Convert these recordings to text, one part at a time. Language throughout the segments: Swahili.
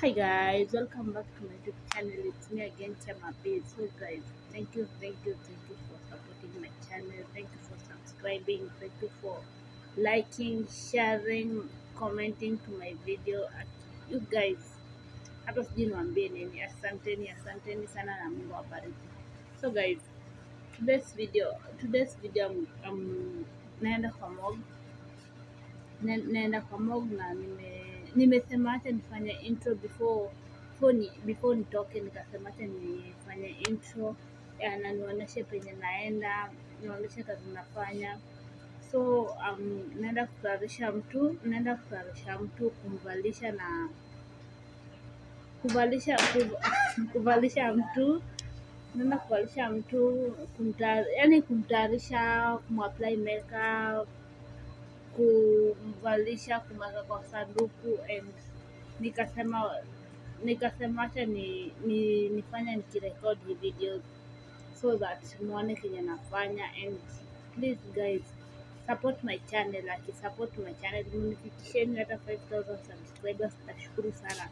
Hi guys, welcome back to my YouTube channel. It's me again, Chama Babe. So guys, thank you, thank you, thank you for supporting my channel. Thank you for subscribing. Thank you for liking, sharing, commenting to my video. You guys, hata sijui niwaambie nini. Asanteni, asanteni sana na Mungu awabariki. So guys, today's video, today's video I'm, I'm naenda kwa mog Na- naenda kwa mog na nime nimesema acha nifanye intro before before, ni, before nitoke nikasema acha nifanye intro ya, na nionyeshe penye naenda nionyeshe kazi nafanya so um, naenda kutayarisha mtu naenda kutayarisha mtu kumvalisha na kuvalisha kuv- kuvalisha mtu naenda kuvalisha mtu kumta, yani kumtayarisha kumapply makeup kumvalisha kumweka kwa sanduku and nikasema nikasema acha ni, ni nifanye nikirekod hii video so that muone kenye nafanya and please guys support my channel aki support my channel munifikisheni hata 5000 subscribers nitashukuru sana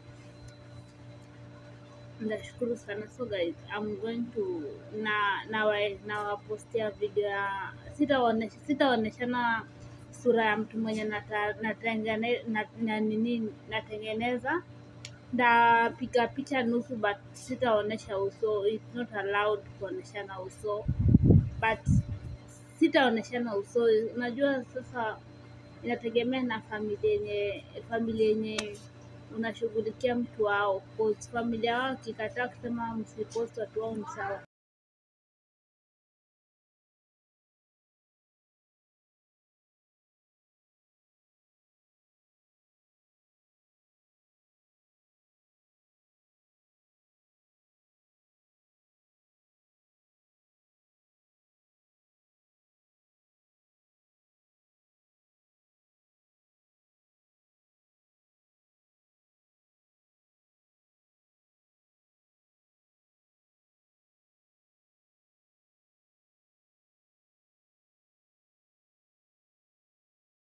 nitashukuru sana so guys I'm going to na na nawapostia video ya sitaonesha sitaoneshana sura ya mtu mwenye nata, natengene, na, na nini natengeneza ndapiga picha nusu but sitaonesha uso it's not allowed kuoneshana uso but sitaoneshana uso unajua sasa inategemea na familia yenye familia yenye unashughulikia mtu wao cause familia wao akikataa kusema msipost watu wao ni sawa